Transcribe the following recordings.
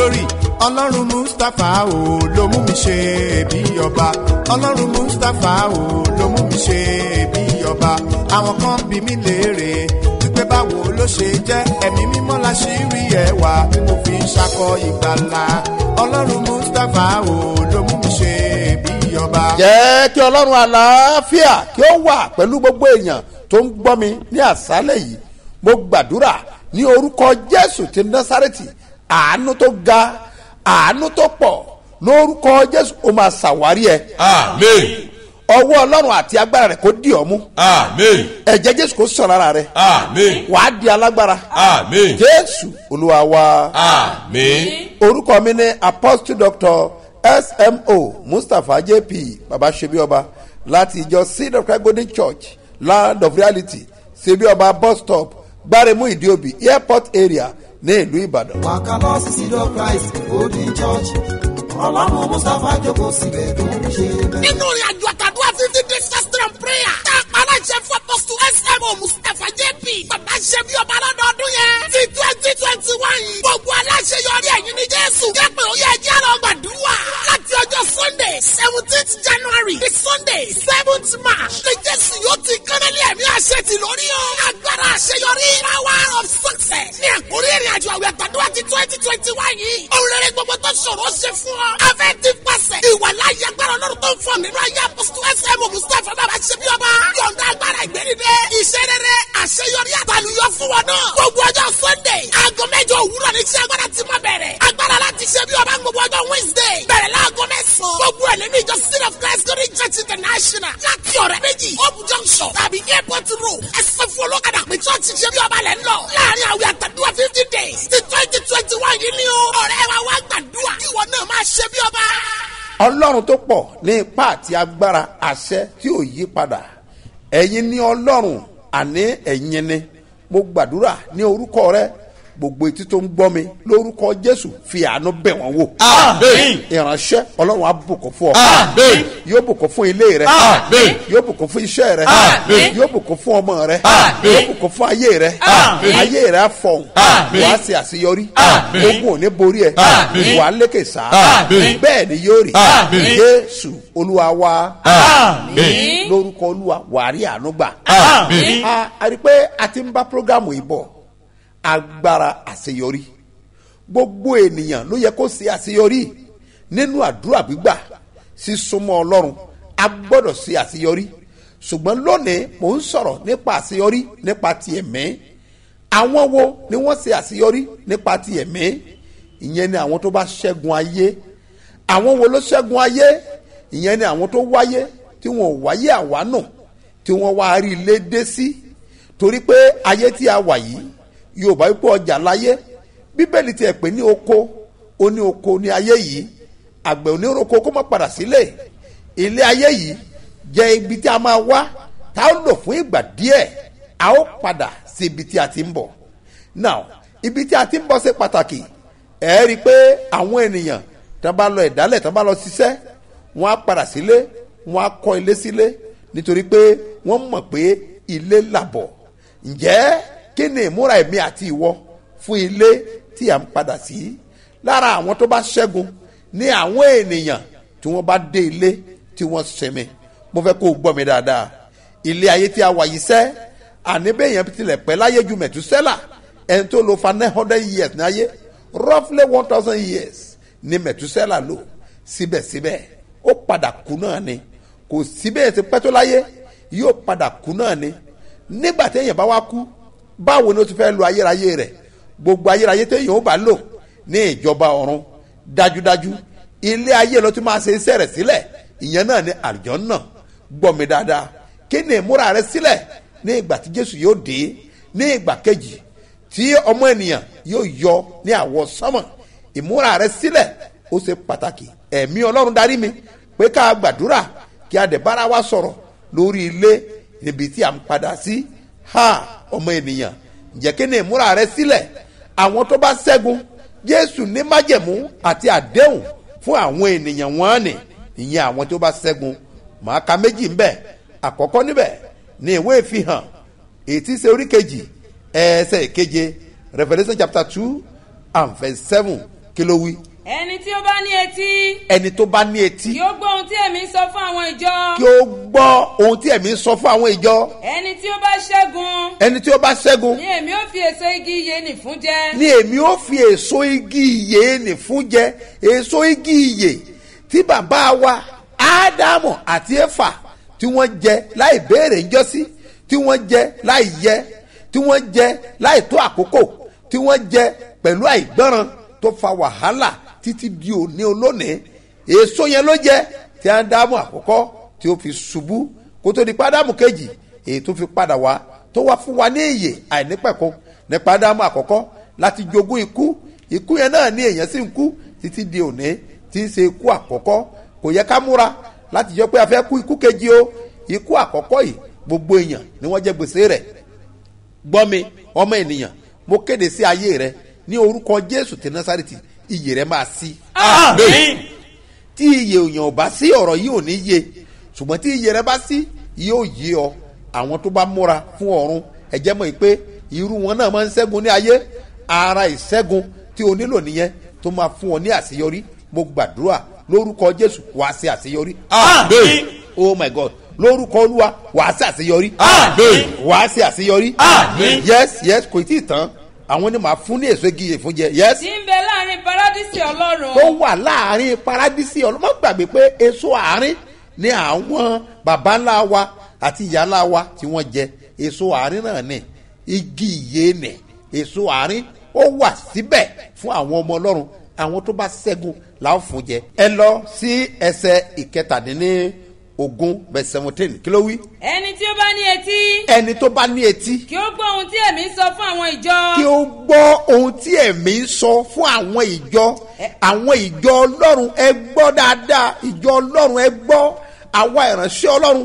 glory ọlọ́run mustapha o ló mú mi ṣe bí ọba ọlọ́run mustapha o ló mú mi ṣe bí ọba àwọn kan bí mi léèrè wípé báwo ló ṣe jẹ́ ẹ̀mí mímọ́ la ṣì rí ẹwà tí mo fi ń ṣakọ ìgbàlà ọlọ́run mustapha o ló mú mi ṣe bí ọba. jẹ́ kí ọlọ́run àlàáfíà kí ó wà pẹ̀lú gbogbo èèyàn tó ń gbọ́ mi ní àṣálẹ̀ yìí mo gbàdúrà ní orúkọ jésù ti násàrẹ́tì àánú tó ga àánú tó pọ̀ lórúkọ jésù ó máa ṣàwárí ẹ Amen. ọwọ́ ọlọ́run àti agbára rẹ̀ kó dì ọ́ mú Amen. ẹ̀jẹ̀ jésù kó sàn lára rẹ̀ Amen. wàá di alágbára Amen. jésù olúwa wa. Amen. orúkọ mi ní apostle doctor smo mustapha jp baba sebioba láti ìjọ seed of christ golden church land of reality sebioba bus stop gbaremu ìdíòbí airport area ní ìlú ìbàdàn. wàkàlọ́ sí seed of christ golden church ọlọ́run mustapha jókòó síbẹ̀ tó ń ṣe bẹ́ẹ̀. nínú ìrìn àjò àtàdúrà fifty days fasting and prayer tá a pa aláṣẹ fún apọ́sù smo mustapha jp bàbá ṣe bí ọba lọ́dọọdún yẹn ti twenty twenty one yìí gbogbo aláṣẹ yọrí ẹ̀yìn ní jésù jẹ́ pé ó yẹ ẹjẹ́ lọ gbàdúrà láti ọjọ́ sunday seventeenth january di sunday seventh march ní jésù yóò ti kánálí ẹ̀mí àṣẹ ti lórí o agbára àṣeyọrí power of success ní àkórí ìrìn àjò àwẹ̀ àtàdúrà ti twenty twenty one yìí òun rere gbogbo tó ṣòro ṣe fún ọ afẹ́ ti pàṣẹ ìwà láyé agbára ọlọ́run tó ń fọ nínú ayé apọ́sítù ẹsẹ̀ mo mustapha bàbá ṣe bí ọba yọ̀ǹda agbára ìgbẹ́nidẹ iṣẹ́ rere àṣeyọrí àtàlùyọ fún wọn náà gbogbo ọjọ́ sunday aago mẹ́jọ òwúrọ̀ ní tí agbára ti máa bẹ̀rẹ̀ agbára láti ṣe bí ọba gbogbo ọjọ́ wednesday bẹ̀rẹ̀ láago mẹ́sàn-án gbogbo ẹ̀ nínú ìjọ city of christ glory church international láti ọ̀rẹ́ méjì hope junction tàbí airport road ẹsẹ̀ fún olókàdá pé church ṣe bí ọba lẹ̀ ń lọ láàrin àwẹ̀ àtàdúrà fifty days ti twenty twenty one yìí ni o ọ̀rẹ́ wa wá gbàdúrà kí ìwọ náà máa ṣe bí ọba ọlọ́run tó pọ̀ ní ipá àti agbára àṣẹ tí ò yí padà ẹ̀yin ní ọlọ́run àní ẹ̀yin ni mo gbàdúrà ní orúkọ rẹ gbogbo etí tó ń gbọ́ mi lórúkọ jésù fi àánú bẹ̀ wọ́n wò Amen. ìránṣẹ́ ọlọ́run á bùkún fún ọ Amen. yóò bùkún fún ilé rẹ Amen. yóò bùkún fún iṣẹ́ rẹ Amen. yóò bùkún fún ọmọ rẹ Amen. yóò bùkún fún ayé rẹ Amen. ayé rẹ á fọhùn Amen. wàá ṣe àṣeyọrí Amen. ogun ò ní borí ẹ Amen. wàá lékè sáà Amen. bẹ́ẹ̀ ni yóò rí Amen. jésù olúwa wa Amen. lórúkọ olúwa wàá rí àánú gbà Amen. a a rí i pé a ti ń bá programu yìí bọ̀ agbára àṣeyọrí gbogbo ènìyàn ló yẹ kó ṣe àṣeyọrí nínú àdúrà gbígbà sísúnmọ́ ọlọ́run a gbọ́dọ̀ ṣe àṣeyọrí ṣùgbọ́n lónìí mò ń sọ̀rọ̀ nípa àṣeyọrí nípa ti ẹ̀mí àwọn wo ni wọ́n ṣe àṣeyọrí nípa ti ẹ̀mí ìyẹn ni àwọn tó bá ṣẹ́gun ayé àwọn wo ló ṣẹ́gun ayé ìyẹn ni àwọn tó wáyé tí wọn ò wáyé àwánù tí wọ́n wá rí ilé dé sí torí pé ayé tí a wà yìí yorùbá wípé ọjà láyé bíbélì tiẹ̀ pé ní oko ó ní oko ní ayé yìí àgbẹ̀ oníroko kó má padà sílé ilé ayé yìí jẹ́ ibi tí a máa wá tá a lò fún ìgbà díẹ̀ a ó padà sí ibi tí a ti ń bọ̀ now ibi tí a ti ń bọ̀ ṣe pàtàkì ẹ rí i pé àwọn ènìyàn tí wọ́n bá lọ ìdálẹ̀ tí wọ́n bá lọ ṣiṣẹ́ wọ́n á padà sílé wọ́n á kọ́ ilé sílé nítorí pé wọ́n mọ̀ pé ilé làbọ̀ ǹjẹ́ kí ni ìmúra ẹ̀mí àti ìwọ fún ilé tí à ń padà sí lára àwọn tó bá ṣẹ́gun ní àwọn ènìyàn tí wọ́n bá dé ilé tí wọ́n sinmi mo fẹ́ kó o gbọ́ mi dáadáa ilé ayé tí a wà yìí sẹ́ àní bẹ́ẹ̀yẹn tilẹ̀ pẹ́ láyé ju mẹ̀túsẹ́là ẹni tó lo fa nine hundred years ní ayé roughly one thousand years ní mẹ̀túsẹ́là lò síbẹ̀síbẹ̀ ó padà kú náà ni kò síbẹ̀ ti pẹ́ tó láyé yóò padà kú náà ni nígbà téèyàn bá wá kú báwo ni ó ti fẹ́ lo ayérayé rẹ̀ gbogbo ayérayé téèyàn ó bá lò ní ìjọba ọ̀run dájúdájú ilé ayé ló ti máa ṣe iṣẹ́ rẹ̀ sílẹ̀ ìyẹn náà ni àlùjọ náà gbọ́ mi dáadáa kí ni ìmúra rẹ sílẹ̀ ní ìgbà tí jésù yóò dé ní ìgbà kejì tí ọmọ ènìyàn yóò yọ ní àwọ sánmọ̀ ìmúra rẹ sílẹ̀ ó ṣe pàtàkì ẹ̀mí ọlọ́run darí mi pé ká gbàdúrà kí a dẹ̀ bára wa sọ̀rọ̀ lórí ilé níbi tí a ń padà sí ha ọmọ ènìyàn ǹjẹ́ kí ni ìmúra rẹ sílẹ̀ àwọn tó bá ṣẹ́gun jésù ní májẹ̀mú àti àdéhùn fún àwọn ènìyàn wọn ni ìyẹn àwọn tó bá ṣẹ́gun màá ka méjì ńbẹ̀ àkọ́kọ́ níbẹ̀ ní ìwé ìfihàn ètí ṣe orí kejì ẹsẹ̀ ìkeje revolution chapter two and verse seven kí ló wí ẹni tí ó bá ní etí ẹni tó bá ní etí kí ó gbọ́ ohun tí èmi ń sọ fún àwọn ìjọ kí ó gbọ́ ohun tí ẹ̀mí ń sọ fún àwọn ìjọ ẹni tí ó bá ṣẹ́gun ẹni tí ó bá ṣẹ́gun ni èmi ó fi èso igi iye nì fún jẹ ni èmi ó fi èso igi ìyè nì fún jẹ èso igi ìyè tí bàbá wa ádámù àti éfà tí wọ́n jẹ láì béèrè ńjọ́sí tí wọ́n jẹ láì yẹ tí wọ́n jẹ láì tó àkókò tí wọ́n jẹ pẹ̀lú àìgbọ́ràn tó fa wàhálà títí di òní olónìí èso yẹn ló jẹ tí ádámù àkọ́kọ́ tí ó fi ṣubú kó tó di pádámù kejì èyí tó fi padà wá tó wá fún wa ní ìyè àìnípẹ̀kun nípa ádámù àkọ́kọ́ láti jogún ikú ikú yẹn náà ní èèyàn sì ń kú títí di òní tí ń ṣe ikú àkọ́kọ́ kò yẹ ká múra láti jọ pé a fẹ́ kú ikú kejì o ikú àkọ́kọ́ yìí gbogbo èèyàn ni wọ́n jẹ gbèsè rẹ̀ gbọ́ mi ọmọ ènìyàn mo kéde sí ayé rẹ ní orúkọ jésù tí násàrìtì iyè rẹ máa sí Àmín. tí iyè òyàn ò bá sí ọ̀rọ̀ yìí ò ní yé ṣùgbọ́n tí iyè rẹ bá sí yóò yé ọ àwọn tó bá múra fún ọ̀run ẹ̀jẹ̀ mọ̀ pé irú wọn náà máa ń ṣẹ́gun ní ayé ara ìṣẹ́gun tí o nílò nìyẹn tó máa fún ọ ní àṣeyọrí mo gbàdúrà lórúkọ jésù wàá ṣe àṣeyọrí Àmín. oh my god lórúkọ olúwa wàá ṣe àṣeyọrí Àmín. wàá ṣe àṣeyọrí Àmín. yes yes kò tí ì tán àwọn ni màá fún ní èso igi yìí fún jẹ yes tí ń bẹ láàrin paradísì ọlọ́run tó wà láàrin paradísì ọlọ́mọ gbàgbé pé èso àárín ni àwọn baba ńlá wa àti ìyá ńlá wa tí wọ́n jẹ èso àárín náà ni igi ìyè nì èso àárín ó wà síbẹ̀ fún àwọn ọmọ ọlọ́run àwọn tó bá ṣẹ́gun làwọn fún jẹ ẹ lọ sí ẹsẹ̀ ìkẹtàdínní ogún bẹ seventeen kí ló wí ẹni tí ó bá ní etí ẹni tó bá ní etí kí ó gbọ́ ohun tí èmi ń sọ fún àwọn ìjọ kí ó gbọ́ ohun tí ẹ̀mí ń sọ fún àwọn ìjọ àwọn ìjọ ọlọ́run ẹ gbọ́ dáadáa ìjọ ọlọ́run ẹ gbọ́ àwa ìránṣẹ́ ọlọ́run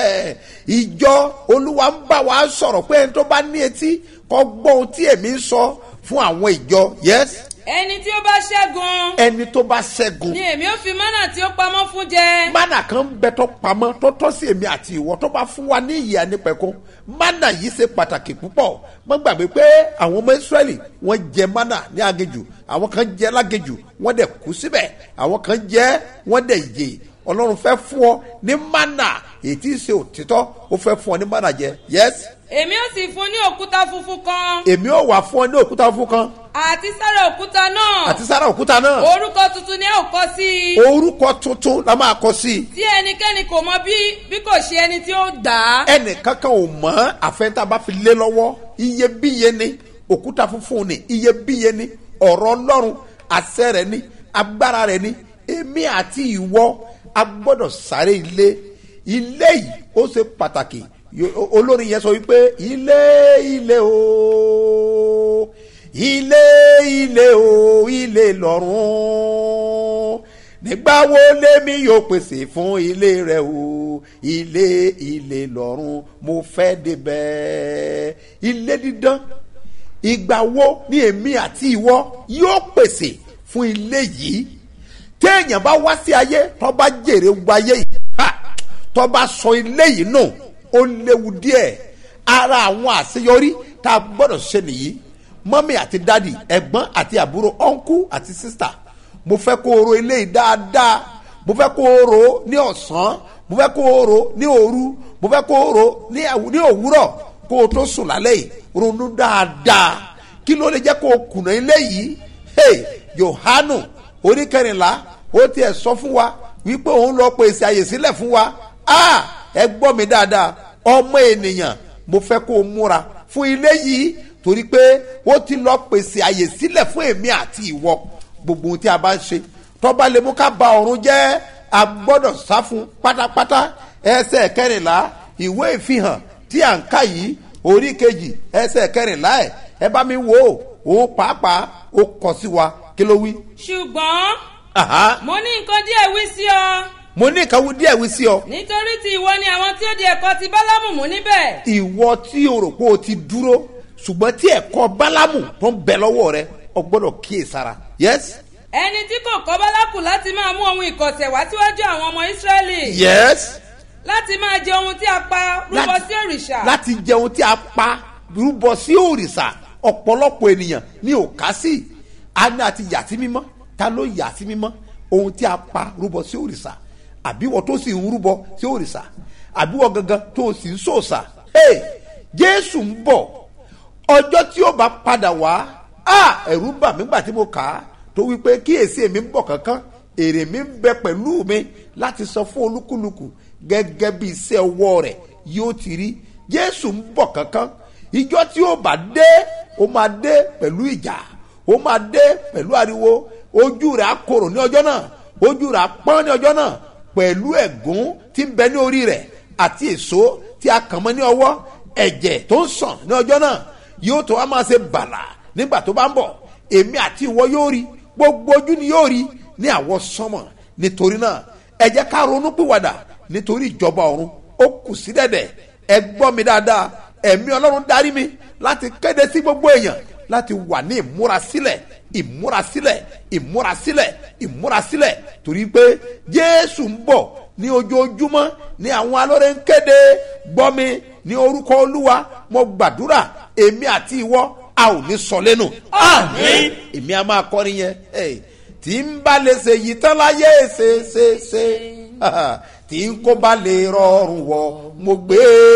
ìjọ olúwa ń bá wa sọ̀rọ̀ pé ẹni tó bá ní etí kó gbọ́ ohun tí ẹ̀mí ń sọ fún àwọn ìjọ yes ẹni tí ó bá ṣẹ́gun ẹni tó bá ṣẹ́gun ni èmi ó fi mánà tí ó pamọ́ fún jẹ mánà kan bẹ tó pamọ́ tó tọ́ sí èmi àti ìwọ tó bá fún wa ní ìyè ànípẹ̀kun mánà yìí ṣe pàtàkì púpọ̀ mọ́ gbàgbé pé àwọn ọmọ ìsírẹ́lì wọ́n jẹ mánà ní agéjù àwọn kan jẹ lágéjù wọ́n dẹ̀ kú síbẹ̀ àwọn kan jẹ wọ́n dẹ̀ yè ọlọ́run fẹ́ fún ọ ní mánà èyí tí í ṣe òtítọ́ ó fẹ́ fún ọ ní mánà jẹ yes èmi ó sì fún ní òkúta funfun kan èmi ò wà fún ọ ní òkúta fún kan àti sára òkúta náà àti sára òkúta náà orúkọ tuntun ni ẹ ò kọ sí i orúkọ tuntun la máa kọ sí i tí ẹnikẹ́ni kò mọ bí bí kò ṣe ẹni tí ó dà á ẹnì kankan ò mọ àfẹnta bá fi lé lọ́wọ́ iyebíye ni òkúta funfun ni iyebíye ni ọ̀rọ̀ ọlọ́run àṣẹ rẹ̀ ni agbára rẹ̀ ni èmi àti ìwọ a gbọ́dọ̀ sáré ilé ilé yìí ó ṣe pàtàkì Yo- olórin yẹn sọ wípé ilé ilé o ilé ilé o ilé lọ́run nígbà wo lèmi yóò pèsè fún ilé rẹ o ilé ilé lọ́run mo fẹ́ débẹ̀ ilé dídán ìgbà wo ni èmi àti ìwọ yóò pèsè fún ilé yìí téèyàn bá wá sí ayé tó bá jèrè wáyé yìí ha, tó bá sọ ilé yìí nù ó léwu díẹ̀ ara àwọn àṣeyọrí tá a gbọ́dọ̀ ṣe nìyí mọ́mí àti dádì ẹ̀gbọ́n àti àbúrò ọ̀nkú àti sísà mo fẹ́ kó o ro ilé yìí dáadáa mo fẹ́ kó o ro ní ọ̀sán mo fẹ́ kó o ro ní òru mo fẹ́ kó o ro ní àwù- ní òwúrọ̀ kó o tó sùn lálẹ́ yìí ronú dáadáa kí ló lè jẹ́ kó o kùnà ilé yìí hey yohanu orí kẹrìnlá ó tiẹ̀ sọ fún wa wípé òun lọ pèsè àyè sílẹ̀ fún wa ah ẹ gbọ́ mi dáadáa ọmọ ènìyàn mo fẹ́ kó o múra fún ilé yìí torí pé ó ti lọ pèsè àyè sílẹ̀ fún èmi àti ìwọ gbogbo ohun tí a bá ń ṣe tọ́ba lè mú ká ba ọ̀run jẹ́ a gbọ́dọ̀ sá fún pátápátá ẹsẹ̀ kẹrìnlá ìwé ìfihàn tí à ń kà yìí orí kejì ẹsẹ̀ kẹrìnlá ẹ̀ ẹ bá mi wò ó òun pàápàá ó kọ sí wa kí ló wí. ṣùgbọ́n Aha, mo ní nǹkan díẹ̀ wí sí ọ mo ní ìkàwé díẹ̀ wí sí ọ nítorí tí ìwọ ni àwọn tí ó di ẹ̀kọ́ ti bálámù mú níbẹ̀ ìwọ tí o rò pé o ti dúró ṣùgbọ́n tí ẹ̀kọ́ bálámù tó ń bẹ lọ́wọ́ rẹ o gbọ́dọ̀ kíyèsára yes ẹni tí kò kọ́ bálákù láti máa mú ohun ìkọ̀sẹ̀ wá síwájú àwọn ọmọ ísírẹ́lì yes láti máa jẹ ohun tí a pa rúbọ Láti- sí òrìṣà láti jẹun tí a pa rúbọ sí òrìṣà ọ̀pọ̀lọpọ̀ ènìyàn ní òkà sí àní àti yàtí mímọ́ ta ló yà sí mímọ́ ohun tí a pa rúbọ sí òrìṣà àbí wọ́n tó sì ń rúbọ sí òrìṣà àbí wọ́n gangan tó sì ń sòòṣà hey, jésù ń bọ̀ ọjọ́ tí ó bá padà wá ah, ẹ̀rù bà mí gbà tí mo kà á tó wípé kíyèsí èmi ń bọ̀ kankan èrè mi ń bẹ pẹ̀lú mi láti sọ fún olúkúlùkù gẹ́gẹ́ bí iṣẹ́ ọwọ́ rẹ̀ yóò ti rí jésù ń bọ̀ kankan ìjọ tí ó bá dé ó máa dé pẹ̀lú ìjà ó máa dé pẹ̀lú ariwo ojú rẹ̀ á korò ní ọjọ́ náà ojú rẹ̀ á pọ́n ní ọjọ́ náà pẹ̀lú ẹ̀gún tí ń bẹ ní orí rẹ̀ àti èso tí a kàn mọ́ ní ọwọ́ ẹ̀jẹ̀ tó ń sàn ní ọjọ́ náà yóò tó wá máa ṣe bàlà nígbà tó bá ń bọ̀ èmi àti ìwọ yóò rí gbogbo ojú ni yóò rí ní àwọ sánmọ̀ nítorí náà ẹ jẹ́ ká ronú pìwàdà nítorí ìjọba ọ̀run ó kù sí dẹ̀dẹ̀ ẹ gbọ́ mi dáadáa ẹ̀mí ọlọ́run darí mi láti kéde sí gbogbo èèyàn láti wà ní ìmúrasílẹ̀ ìmúrasílẹ̀ ìmúrasílẹ̀ ìmúrasílẹ̀ torí pé jésù ń bọ̀ ní ojoojúmọ́ ní àwọn alọ́rẹ̀ ń kéde gbọ́ mi ní orúkọ olúwa mo gbàdúrà èmi àti ìwọ a ò ní sọ lẹ́nu. Àmín. èmi a máa kọrin yẹn hey, tí ń bá lè ṣe yìí tán láyé ṣe ṣe ṣe tí ń kó bá lè rọrùn wọ mo gbé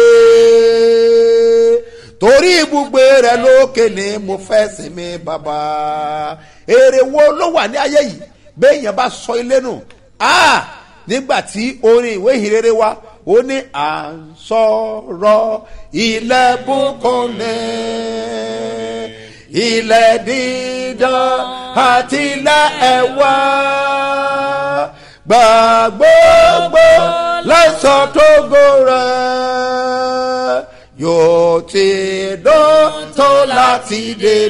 torí ibùgbé rẹ lókè ni mo fẹ́ sinmi bàbá èrè wo ló wà ní ayé yìí béèyàn bá sọ ilé nù ah nígbà tí orin ìwé ìhìnrere wa ó ní à ń sọ̀rọ̀ ilẹ̀ bùkúnni ilẹ̀ dídán àti ilẹ̀ ẹ̀wà gbàgbọ́gbọ́ lẹ́sọ̀ tó gòrè yóò ti dán tó láti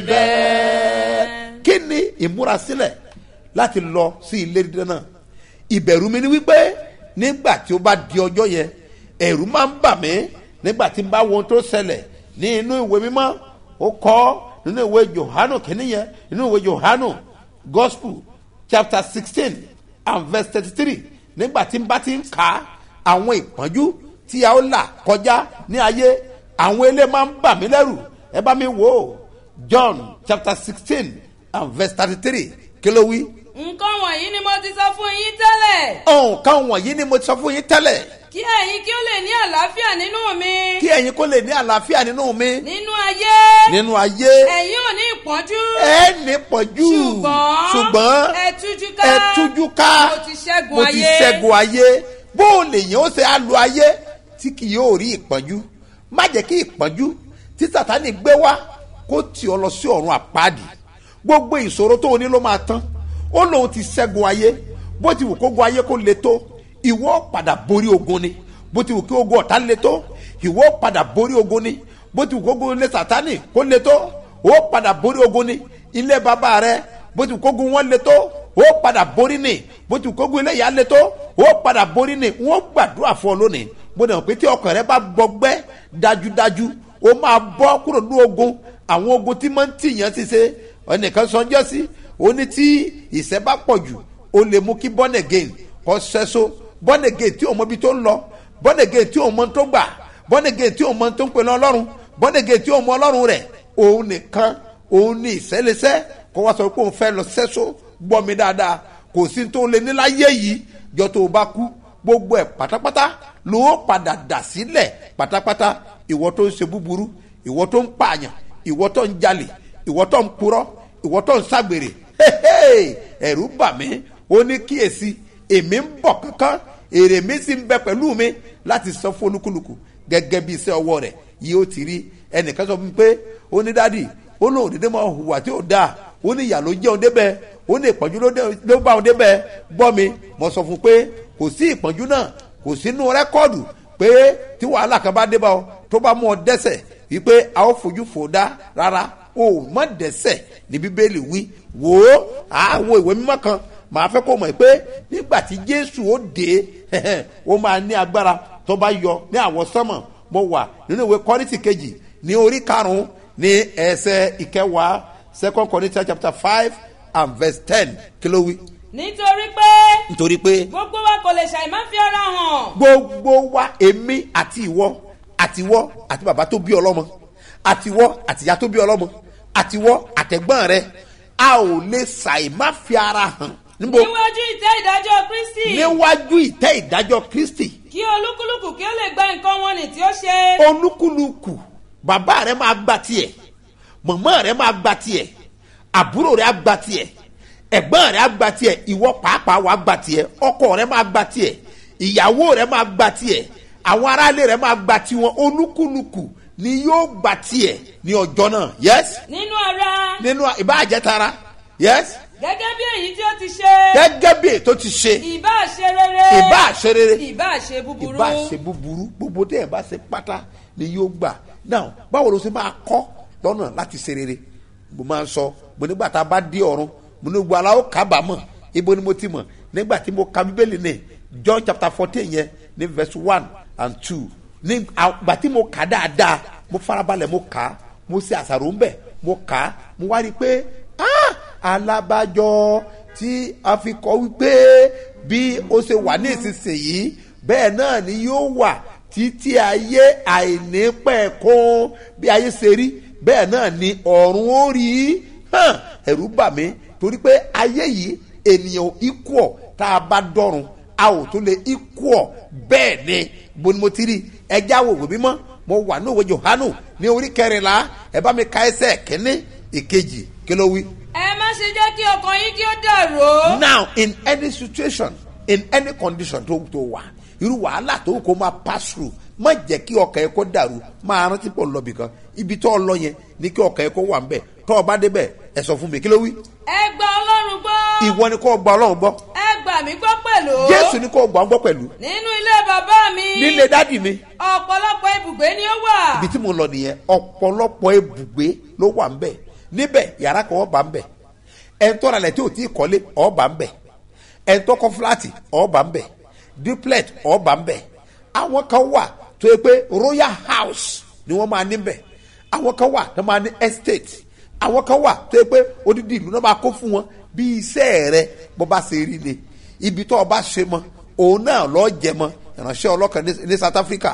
débẹ̀. kí ni ìmúrasílẹ̀ láti lọ sí ilé dídán náà ìbẹ̀rù mi ni wípé nígbà tí ó bá di ọjọ́ yẹn ẹ̀rù máa ń bà mí nígbà tí n bá wo ohun tó ṣẹlẹ̀ ní inú ìwé mímọ́ ó kọ́ nínú ìwé johanu kìíní yẹn nínú ìwé johanu gospel chapter sixteen and verse thirty-three nígbà tí n bá ti ń kà á àwọn ìpọ́njú tí a ó là kọjá ní ayé àwọn ilé máa ń bà mí lẹ́rù ẹ bá mi wò ó john chapter sixteen and verse thirty-three kí ló wí nǹkan wọ̀nyí ni mo ti sọ fún yín tẹ́lẹ̀ ọ̀hún kan wọ̀nyí ni mo ti sọ fún yín tẹ́lẹ̀ kí ẹ̀yin kí ó lè ní àlàáfíà nínú mi kí ẹ̀yin kó lè ní àlàáfíà nínú mi nínú ayé nínú ayé ẹ̀yin ò ní ìpọ́njú ẹ ní pọ̀jù ṣùgbọ́n ṣùgbọ́n ẹ tújú ká ẹ tújú ká mo ti ṣẹ́gun mo ti ayé. ṣẹ́gun ayé bó o lè yàn ó ṣe á lo ayé tí kì yóò rí ìpọ́njú má jẹ́ kí ìpọ́njú tí sàtánì gbé wá kó tì ọ lọ sí ọ̀run àpáàdì gbogbo ìṣòro tó o ní ló máa tán ó lóun ti ṣẹ́gun ayé bó ti wù kó gun ayé kó le tó ìwọ padà borí ogun ni bó ti wù kí ogun ọ̀tá le tó ìwọ padà borí ogun ni bó ti wù kó gun ilé sàtánì kó le tó ó padà borí ogun ni ilé bàbá rẹ bó ti wù kó gun wọn le tó ó padà borí ni bó ti wù kó gun ilé ìyá le tó ó padà borí ni wọn gbàdúrà fún ọ lónìí bó dẹ̀ pé tí ọkàn rẹ bá gbọgbẹ́ dájúdájú ó máa bọ́ kúrò ní ogun àwọn ogun tí máa ń tìyàn ti ṣe ẹnìkan sọjọ́ sí ó ní tí ìṣẹ́ bá pọ̀ jù ó lè mú kí born again kọ́ sẹ́só born again tí òun mọ ibi tó ń lọ born again tí òun mọ tó gbà born again tí òun mọ tó ń pè ní ọlọ́run born again tí òun mọ ọlọ́run rẹ̀ òun nìkan òun ní ìṣẹ́lẹsẹ́ kó wá sọ pé òun fẹ́ lọ sẹ́só gbọ́ mi dáadáa kò sí tó lè ní láyé yìí jọ tó o bá kú gbogbo ẹ̀ pátápátá ló padà dà sílẹ̀ pátápátá ìwọ tó ń ṣe búburú ìwọ tó ń pààyàn ìwọ tó ń jalè ìwọ tó ń purọ́ ìwọ tó ń ságbèrè hehe, ẹ̀rù bà mí ó ní kíyèsí èmi ń bọ̀ kankan èrè mi sì ń bẹ pẹ̀lú mi láti san fún olúkúlùkù gẹ́gẹ́ bí iṣẹ́ ọwọ́ rẹ̀ yìí ó ti rí ẹnìkan sọ fún mi pé ó ní dádì ó lóun dédé máa hùwà tí ò dáa ó ní ìyà ló jẹ́ òun débẹ̀ ó ní ìpọ́njú ló dé- ló bá òun débẹ̀ gbọ́ mi mo sọ fún un pé kò sí ìpọ́njú náà kò sínú rẹ́kọ́ọ̀dù pé tí wàhálà kan bá dé bá ọ tó bá mú ọ dẹ́sẹ̀ wípé a ó fojú fò dá rárá o mọ dẹ́sẹ̀ ní bíbélì wí wò ó àwọn ìwé mímọ́ kan màá fẹ́ kó mọ̀ pé nígbà tí jésù ó dé ó máa ní agbára tó bá yọ ní àwọn sánmọ̀ mo wà nínú ìwé kọ́rìtì kejì ní orí karùn-ún ní ẹsẹ̀ ìkẹwàá second corinthians chapter five and verse ten kí ló wí. nítorí pé nítorí pé gbogbo wa kò lè ṣàì má fi ara hàn gbogbo wa èmi àti ìwọ àti ìwọ àti bàbá tó bí ọlọ́mọ àti ìwọ àti ìyá tó bí ọlọ́mọ àti ìwọ àtẹ̀gbọ́n rẹ a ò lè ṣàì má fi ara hàn níbo níwájú ìtẹ́ ìdájọ́ kristi níwájú ìtẹ́ ìdájọ́ kristi kí olúkúlùkù kí ó lè gba nǹkan wọn nì tí ó ṣe. olúkúlùkù bàbá rẹ máa gba tiẹ̀ mọ̀mọ́ rẹ máa gba tiẹ̀ àbúrò rẹ á gba tiẹ̀ ẹ̀gbọ́n rẹ á gba tiẹ̀ ìwọ pàápàá wàá gba tiẹ̀ ọkọ rẹ máa gba tiẹ̀ ìyàwó rẹ máa gba tiẹ̀ àwọn aráalé rẹ máa gba tiwọn olúkúlùkù ni yóò gba tiẹ̀ ní ọjọ́ náà yes nínú ara nínú ìbáàjẹtara yes gẹ́gẹ́ bí èyí tí ó ti ṣe. gẹ́gẹ́ bí ètò ti ṣe ìbá ṣe rere. ìbá ṣe rere ìbá ṣe búburú. ìbá ṣe búburú gbogbo tẹ́ ẹ̀ bá ṣe pátá ni yóò gbà now báwo ló ṣe máa kọ́ lọ́nà láti ṣe rere mo máa ń sọ mo nígbà tá a bá dé ọ̀run mo ní gbogbo aláwọ̀ kábàámọ̀ ibo ni mo ti mọ̀ nígbà tí mo ka bíbélì ní john chapter fourteen yẹn ní verse one and two ní àgbà tí mo kà dáadáa mo farabalẹ̀ mo kà á mo ṣe àṣàrò ńbẹ̀ mo kà á mo wá rí i pé ah alábàjọ tí a fi kọ́ wípé bí ó ṣe wà ní ìsinsìnyí bẹ́ẹ̀ náà ni yóò wà títí ayé àìnípẹ̀kún bí ayé ṣe rí bẹ́ẹ̀ náà ni ọ̀run ó rí hàn ẹ̀rú bà mí torí pé ayé yìí ènìyàn ikú ọ̀ tá a bá dọ̀run a ò tó lè ikú ọ̀ bẹ́ẹ̀ ni bó ni mo ti rí ẹjẹ́ àwòrán mímọ́ mo wà ní òwe johanu ní orí kẹrìnlá ẹ bá mi ka ẹsẹ̀ kínní ìkejì kí ló wí. ẹ má ṣe jẹ́ kí ọkàn yín kí ó dàrú. now in any situation in any condition tó tó wà irú wàhálà tó kó máa pass through má jẹ́ kí ọkàn yẹn kó dàrú máa rántí pọ̀ lọ́bì kan ibi tó lọ yẹn ní kí ọkàn yẹn kó wà nbẹ̀ tó o bá débẹ̀ ẹ sọ fún mi kí ló wí. ẹ gba ọlọ́run gbọ́. ìwọ ni kò gba ọlọ́run gbọ́ ẹ gbà mí gbọ́ pẹ̀lú. jésù ni kò gbà ń gbọ́ pẹ̀lú nínú ilé bàbá mi. nílé dádì mi ọ̀pọ̀lọpọ̀ ibùgbé ni ó wà. ibi tí mo lọ nìyẹn ọ̀pọ̀lọpọ̀ ibùgbé ló wà ńbẹ̀ níbẹ̀ yàrá kan ọba ńbẹ̀ ẹ̀ńtọ́ rẹ̀ tí ò tí ì kọ́lé ọba ńbẹ̀ ẹ̀ńtọ́ kọ́ fúláàtì ọba ńbẹ̀ duplex ọba ńbẹ̀ àwọn kan wà tó yẹ pé royal house ni wọ́n máa níbẹ̀ àwọn kan wà tó máa ní estate àwọn kan wà tó yẹ pé odidi ìlú náà máa kó fún wọn bí iṣẹ́ rẹ bó bá ṣe rí ni ibi tó o bá ṣe mọ òun náà lọ́ọ́ jẹ mọ ìránṣẹ́ ọlọ́kan ní- ní south africa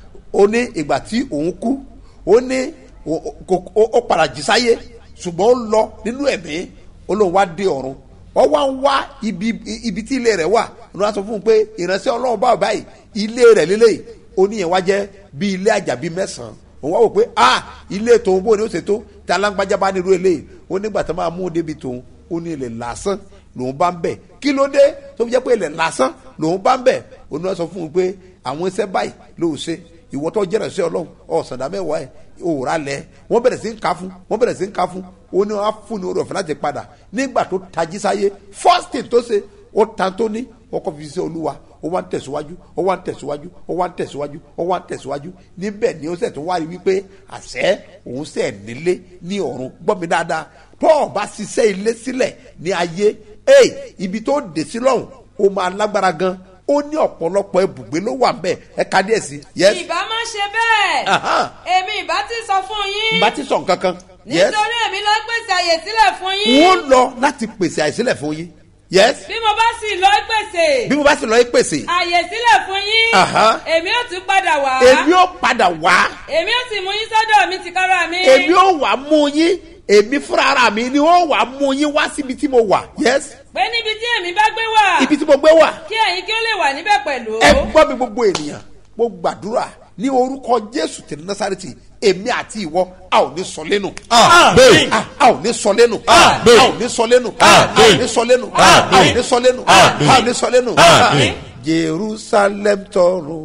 ó ní ìgbà tí òun kú ó ní ó- ó- ó ó padà jí sáyé ṣùgbọ́n ó lọ nínú ẹ̀mí ó lóun wá dé ọ̀run wọ́n wá ń wá ibi ibi tí ilé rẹ̀ wà ló wá sọ fún un pé ìránṣẹ́ ọlọ́run báwo báyìí ilé rẹ̀ lélẹ́yìí ó ní yẹn wá jẹ́ bí ilé àjàbí mẹ́sàn-án òun wá wò pé ah ilé tòun bó ni ó ṣe tó tí alágbájá bá nírú eléyìí ó nígbà tó máa mú un débi tòun ó ní ilẹ̀ lásán lòun bá ń bẹ̀ kí ló dé tó fi jẹ́ pé ilẹ̀ lásán lòun bá ń bẹ̀ ó ní wọ́n sọ fún un pé àwọn iṣẹ́ báyìí ló ṣe ìwọ tó jẹ́rẹ̀ sí ọlọ́run ọ̀sàndà mẹ́wàá ẹ̀ òòrà lẹ̀ wọ́n bẹ̀rẹ̀ sí ń ka fún wọ́n bẹ̀rẹ̀ sí ń ka fún ó ní wọ́n á fún ní orí ọ̀fẹ́ láti padà nígbà tó tají sáyé first thing tó ṣe ó tan tó ní wọ́n kọ́ fi ṣe olúwa ó wá ń tẹ̀síwájú ó wá ń tẹ̀síwájú ó wá ń tẹ̀síwájú ó wá ń tẹ̀síwájú níbẹ̀ ni ó sẹ̀ tó wá rí wípé àṣẹ òun sẹ̀ nílé ní ọ̀run gbọ́ mi dáadáa tó o bá ṣiṣẹ́ ilé sílẹ̀ ní ayé ẹ̀ ibi tó dé sí lọ́hùn ó máa lágbára gan ó ní ọ̀pọ̀lọpọ̀ ibùgbé ló wà ńbẹ̀ ẹ ka díẹ̀ sí. yes ìbá má ṣe bẹ́ẹ̀. Aha. èmi ìbá ti sọ fún yín. bá ti sọ nǹkan kan. yes nítorí èmi ló pèsè àyè sílẹ̀ fún yín. wọ́n lọ láti pèsè àìsílẹ̀ fún yín. yes bí mo bá sì lọ pèsè. bí mo bá sì lọ yí pèsè àyè sílẹ̀ fún yín. Aha. èmi ó tún padà wá. èmi ó padà wá èmi ó sì mú yín sọ́dọ̀ mi tìkára mi. èmi ó wà mú yín èmi fúnra ara mi ni ó wà mú yín wá síbi tí mo wà yes pé níbi tí èmi bá gbé wà. ibi tí mo gbé wà kí ẹ̀yin kí ó lè wà níbẹ̀ pẹ̀lú. ẹ gbọ́ mi gbogbo ènìyàn mo gbàdúrà ní orúkọ jésù tẹ̀lé násàrètì èmi àti ìwọ a ò ní sọ lẹ́nu. Àmín. a a ò ní sọ lẹ́nu. Àmín. a ò ní sọ lẹ́nu. a ò ní sọ lẹ́nu. a ò ní sọ lẹ́nu. a ò ní sọ lẹ́nu. Àmín. jerusalem tọrọ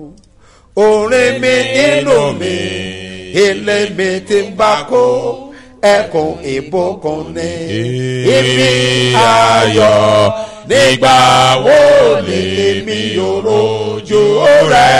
orin mi inú mi ilé mi ti ń bá kó ẹkùn ìbùkún ní ibi ayọ̀ nígbà wo ni èmi yóò rojú rẹ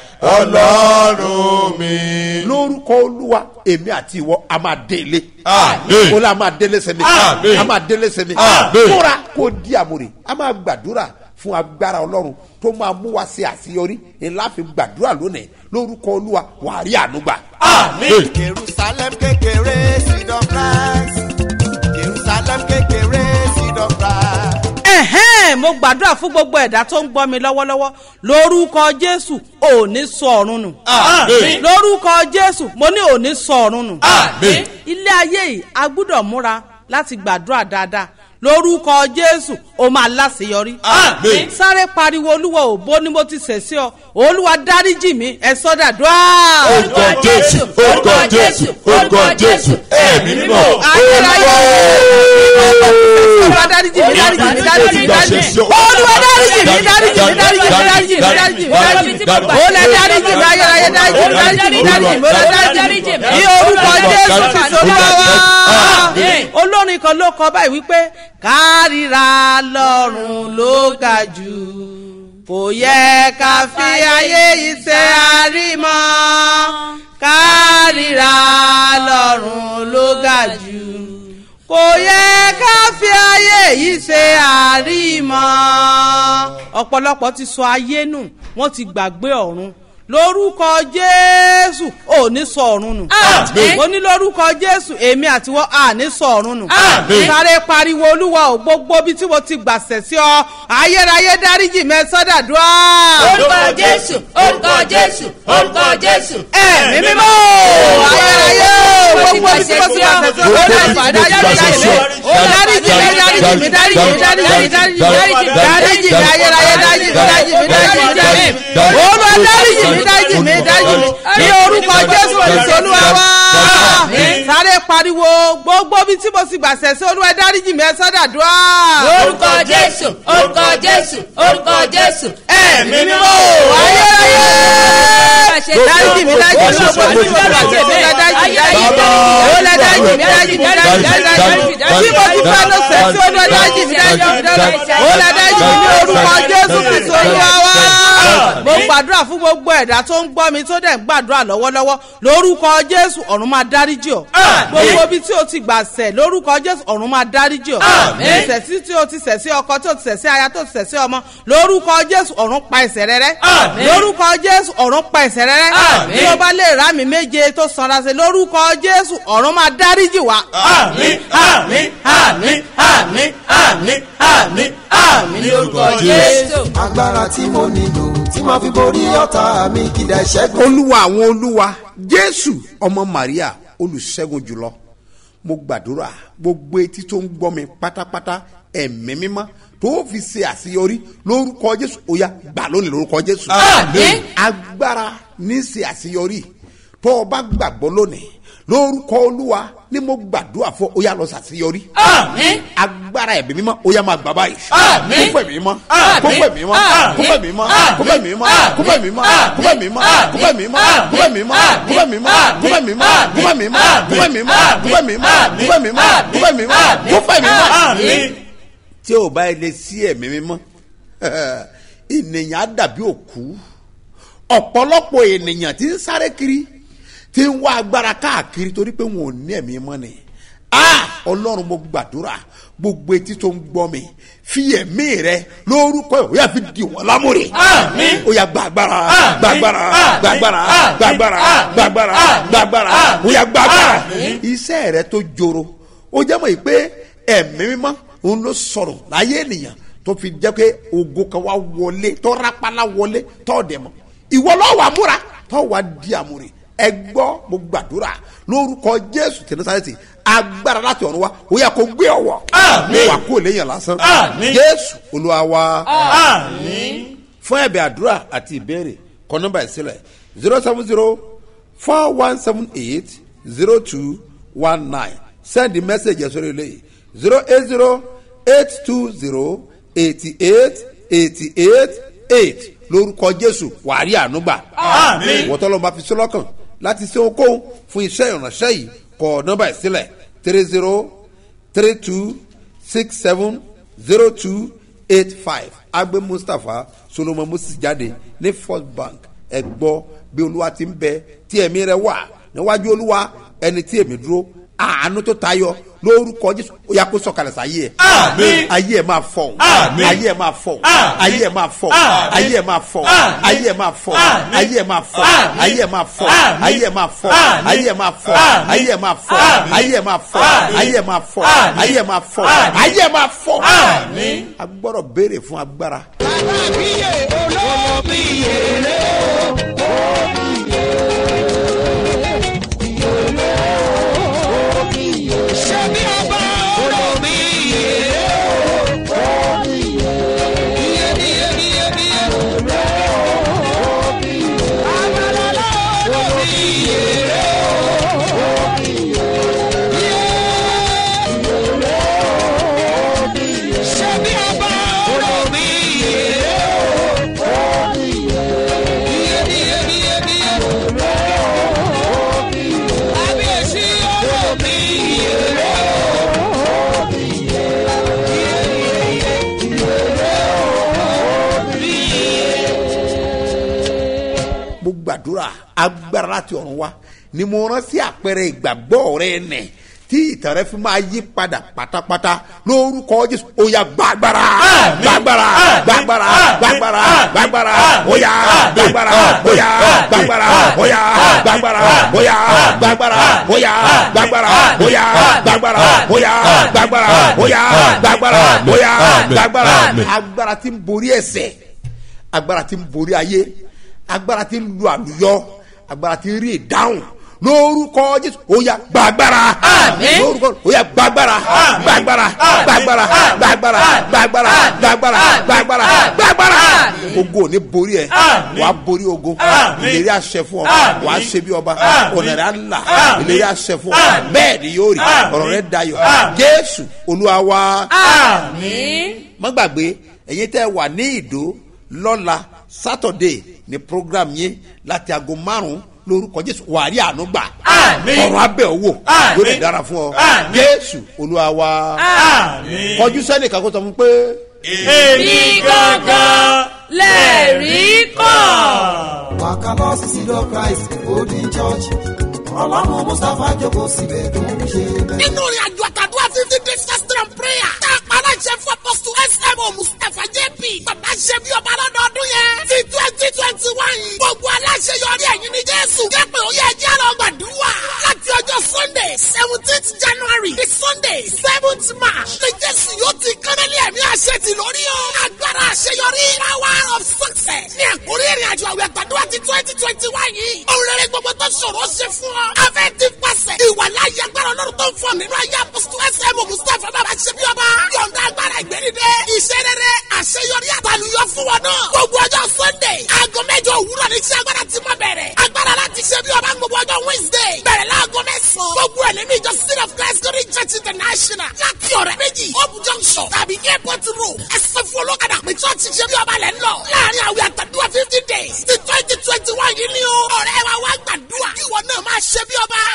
ọlọ́run mi. lórúkọ olúwa èmi àti ìwọ a máa dé ilé. Àmín. ó lè a máa délé sẹ́mi. Àmín. a máa délé sẹ́mi. Àmín. múra kó di àmúre a máa gbàdúrà fún agbára ọlọ́run tó máa mú wa ṣe àṣeyọrí ńlá fi gbàdúrà lónìí lórúkọ olúwa wàá rí ànúgbà. Àmín. jerusalem kékeré seed of rice jerusalem kékeré seed of rice. ẹ̀hẹ́n mo gbàdúrà fún gbogbo ẹ̀dá tó ń gbọ́ mi lọ́wọ́lọ́wọ́ lórúkọ jésù ò ní sọ ọ̀run nù. Àmín. lórúkọ jésù mo ní ò ní sọ ọ̀run nù. Àmín. ilé ayé yìí a gbúdọ̀ múra láti gbàdúrà dáadáa lórúkọ jésù ó máa láṣeyọrí. Àmín. sáré pariwo olúwa òbó ni mo ti ṣẹ̀ sí ọ olúwa dáríjì mi ẹ sọ́dà dùá. orúkọ jésù orúkọ jésù orúkọ jésù ẹ̀mí mímọ́ ayérayé olúwa dáríjì mi dáríjì mi dáríjì mi dáríjì mi olúwa dáríjì mi dáríjì mi dáríjì mi dáríjì mi dáríjì mi dáríjì mi olè dáríjì mi ayérayé dáríjì mi dáríjì mi dáríjì mi olè dáríjì mi ní orúkọ jésù kristu olúwa wa olórin kan ló kọ báyìí wípé kárìíra lọ́rùn ló ga jù kò yẹ ká fi ayé yìí ṣe àrímọ́ kárìíra lọ́rùn ló ga jù kò yẹ ká fi ayé yìí ṣe àrímọ́ ọ̀pọ̀lọpọ̀ ti sọ ayé nù wọ́n ti gbàgbé ọ̀run lórúkọ jésù ò ní sọ ọ̀run nù Àmín. mo ní lórúkọ jésù èmi àtiwọ́ à ní sọ ọ̀run nù Àmín. sáré pariwo olúwa ò gbogbo bí tí mo ti gbàṣẹ sí ọ ayérayé dáríjì mẹ sọdàdúrà. orúkọ jésù orúkọ jésù orúkọ jésù. ẹ̀mí mímọ́ ayérayé ò gbogbo bí tí mo ti gbàṣẹ sí ọ olúwa dáríjì mi dáríjì mi dáríjì mi dáríjì mi dáríjì mi dáríjì mi ayérayé dáríjì mi dáríjì mi dáríjì mi dáríjì mi olúwa dáríjì mi dáríjì mi dáríjì mi ní orúkọ jésù kristu olúwa wá sáré pariwo gbogbo bí tí mo ti gbàṣẹ sí olúwa dáríjì mi ẹ sọdàdúrà. orúkọ jésù orúkọ jésù orúkọ jésù. ẹ̀mí mímọ́ ayérayé dáríjì mi dáríjì mi gbogbo bí tí mo ti gbàṣẹ sí olúwa dáríjì mi dáríjì mi olúwa dáríjì mi dáríjì mi dáríjì mi dáríjì mi tí mo ti fẹ́ lọ sẹ́ sí olúwa dáríjì mi dáríjì mi dáríjì mi olúwa dáríjì mi ní orúkọ jésù kristu olúwa wá. mo gbàdúrà fún gbogbo ẹ̀dá tó ń gbọ́ mi tó dẹ̀ ń gbàdúrà lọ́wọ́lọ́wọ́ lórúkọ jésù ọ̀run máa dáríjì ọ́ gbogbo ibi tí o ti gbà sẹ̀ lórúkọ jésù ọ̀run máa dáríjì ọ́ ìṣẹ̀sí tí o ti ṣẹ̀ sí ọkọ tí o ti ṣẹ̀ sí aya tó ti ṣẹ̀ sí ọmọ lórúkọ jésù ọ̀run pa ẹ̀ṣẹ̀ rẹ rẹ́ lórúkọ jésù ọ̀run pa ẹ̀ṣẹ̀ rẹ rẹ́ bí o bá lè rà mí méje tó sanra sí lórúkọ jésù ọ̀run máa dáríjì wá. àmín àmín àmín àmín àmín àmín àmín ní orúkọ jésù. agbára tí mo nílò tí màá fi borí ọ̀tá mi kìdá ìṣẹ́gun. olúwa àwọn olúwa jésù ọmọ maria olùṣègùn jùlọ mo gbàdúrà gbogbo etí tó ń gbọ́ mi pátápátá ẹ̀mí mímọ́ tó fi ṣe àṣeyọrí lórúkọ jésù ó yá gbà lónìí lórúkọ jésù. Àmín. agbára ní ṣe àṣeyọrí tó o bá gbàgbọ́ lónìí lórúkọ olúwa ni mo gbàdúrà fún ó yá lọ ṣàṣeyọrí. àmín agbára ẹ̀mí mímọ́ ó yá máa gbà báyìí. Àmín. kó fẹ̀ mí mọ́ Àmín. kó fẹ̀ mí mọ́ kó fẹ̀ mí mọ́ kó fẹ̀ mí mọ́ kó fẹ̀ mí mọ́ kó fẹ̀ mí mọ́ kó fẹ̀ mí mọ́ kó fẹ̀ mí mọ́ kó fẹ̀ mí mọ́ kó fẹ̀ mí mọ́ kó fẹ̀ mí mọ́ kó fẹ̀ mí mọ́ kó fẹ̀ mí mọ́ kó fẹ̀ mí mọ́ kó fẹ̀ mí mọ́ kó fẹ̀ mí mọ́. àmín. tí o bá lè sí ẹ̀mí mímọ́ ènìyàn á dàbí òkú ọ̀pọ̀lọpọ̀ ènìyàn ti ń sáré kiri ti ń wá agbára káàkiri torí pé wọn ò ní ẹ̀mí mọ́ ni ah ọlọ́run mo gbàdúrà gbogbo etí tó ń gbọ́ mi fi ẹ̀mí rẹ lórúkọ ẹ̀ ó yà fi di wọn lámúre Àmín. ó yà gbàgbára Àmín. gbàgbára Àmín. gbàgbára Àmín. gbàgbára Àmín. gbàgbára Àmín. gbàgbára Àmín. ó yà gbàgbára Àmín. iṣẹ́ rẹ tó joro ó jẹ́ mọ̀ yìí pé ẹ̀mí mímọ́ òun ló sọ̀rọ̀ láyé ènìyàn tó fi jẹ́ pé ogo kan wá wọlé tó rápálá wọlé tó dẹ̀ mọ́ ìwọ lọ́wọ́ àmúra tó wà di àmúre ẹ gbọ́ mo gbàdúrà lórúkọ jésù tẹ̀lẹ́sàrẹ́sì agbára láti ọ̀run wa ó yẹ kó gbé ọwọ́ Àmín. wà kó léyìn lásán Àmín. jésù olúwa wa àmín. fún ẹ̀bẹ̀ àdúrà àti ìbéèrè kọ nọ́mbà ìsílẹ̀ zero seven zero four one seven eight zero two one nine send the message ẹ̀sọ́ rẹ̀ lẹ́yìn zero eight zero eight two zero eighty eight eighty eight eight lórúkọ jésù wàárí ànúgbà Àmín. wọ́n tọ́lọ́ bá fi sí lọ́kàn láti ṣe ohunkóhun fún iṣẹ́ ìránṣẹ́ yìí kọ nọ́mbà ìsílẹ̀ three zero three two six seven zero two eight five agbe mustapha solomon moses jáde ní first bank ẹ gbọ́ bí olúwa ti ń bẹ tí ẹ̀mí rẹ wà níwájú olúwa ẹni tí èmi dúró àánú tó tayọ lórúkọ jésù ó yà kó sọkalẹ̀ sáyé ẹ̀ Àmín. ayé ẹ̀ máa fọ̀ Àmín. ayé ẹ̀ máa fọ̀ Àmín. ayé ẹ̀ máa fọ̀ Àmín. ayé ẹ̀ máa fọ̀ Àmín. ayé ẹ̀ máa fọ̀ Àmín. ayé ẹ̀ máa fọ̀ Àmín. ayé ẹ̀ máa fọ̀ Àmín. ayé ẹ̀ máa fọ̀ Àmín. ayé ẹ̀ máa fọ̀ Àmín. ayé ẹ̀ máa fọ̀ Àmín. ayé ẹ̀ máa fọ̀ Àmín. ayé ẹ̀ máa fọ̀ Àmín. ayé ẹ̀ máa fọ̀ Àmín. ayé ẹ̀ máa fọ̀ Àmín. a gbọ́dọ̀ béèrè fún agbára. gbàdúrà agbára láti ọ̀run wá ni mo rán sí àpẹẹrẹ ìgbàgbọ́ rẹ nẹ̀ tí ìtàn rẹ fi máa yí padà pátápátá lórúkọ jésù oya gbàgbára gbàgbára gbàgbára gbàgbára gbàgbára oya gbàgbára oya gbàgbára oya gbàgbára oya gbàgbára oya gbàgbára oya gbàgbára oya gbàgbára oya gbàgbára oya gbàgbára agbára tí ń borí ẹsẹ̀ agbára tí ń borí ayé agbára tí ń lu àlùyọ agbára tí ń rí ìdáhùn lórúkọ jésù oya gbàgbára lórúkọ oya gbàgbára gbàgbára gbàgbára gbàgbára gbàgbára gbàgbára gbàgbára gbàgbára ogun ò ní borí ẹ wà á borí ogun ìlérí àṣẹ fún ọ wà á ṣe bí ọba ọ̀nà rẹ á là ìlérí àṣẹ fún ọ bẹ́ẹ̀ ni yóò rí ọ̀rọ̀ rẹ dayọ̀ jésù olúwa wa má gbàgbé ẹ̀yin tẹ́ wà ní ìdó lọ́la sátọ̀dé ní program yín láti aago márùn-ún lórúkọ jésù wàrí àánú gbà ọ̀rọ̀ abẹ́ owó yóò lè dára fún ọ jésù olúwa wa kọjú sẹ́nìkan kó sọ fún pé. èmi gangan lẹ́ẹ̀rí kàn. wàkàlọ́ sílò christ holy church ọlọ́run mustapha jókòó síbẹ̀ tó ń ṣe bẹ́ẹ̀. nínú ìrìn àjò àtàdúrà fifty days fasting and prayer tá a pa aláṣẹ fún apọ́sù smo mustapha jp bàbá ṣe bí ọba lọ́dọọdún yẹn ti twenty twenty one yìí gbogbo aláṣẹ yọrí ẹ̀yìn ní jésù jẹ́ pé ó yẹ ẹjẹ́ lọ gbàdúrà láti ọjọ́ sunday seventeenth january di sunday seventh march ní jésù yóò ti kánálí ẹ̀mí àṣẹ ti lórí o agbára àṣeyọrí power of success ní àkórí ìrìn àjò àwẹ̀ àtàdúrà ti twenty twenty one yìí òun rere gbogbo tó ṣòro ṣe fún ọ afẹ́ ti pàṣẹ ìwà láyé agbára ọlọ́run tó ń fọ nínú ayé apọ́sítù ẹsẹ̀ mọ̀ mustapha bàbá ṣe bí ọba yọ̀ǹda agbára ìgbẹ́nidẹ iṣẹ́ rere àṣeyọrí àtàlùyọ fún wọn náà gbogbo ọjọ́ sunday aago mẹ́jọ òwúrọ̀ ní iṣẹ́ agbára ti máa bẹ̀rẹ̀ agbára láti ṣe bí ọba gbogbo ọjọ́ wednesday bẹ̀rẹ̀ láago mẹ́sàn-án gbogbo ẹ̀ nínú ìjọ city of christ glory church international láti ọ̀rẹ́ méjì hope junction tàbí airport road ẹsẹ̀ fún olókàdá pé church ṣe bí ọba lẹ̀ ń lọ láàrin àwẹ̀ àtàdúrà fifty days ti twenty twenty one yìí ni o ọ̀rẹ́ wa wá gbàdúrà ìwọ náà máa ṣe bí ọba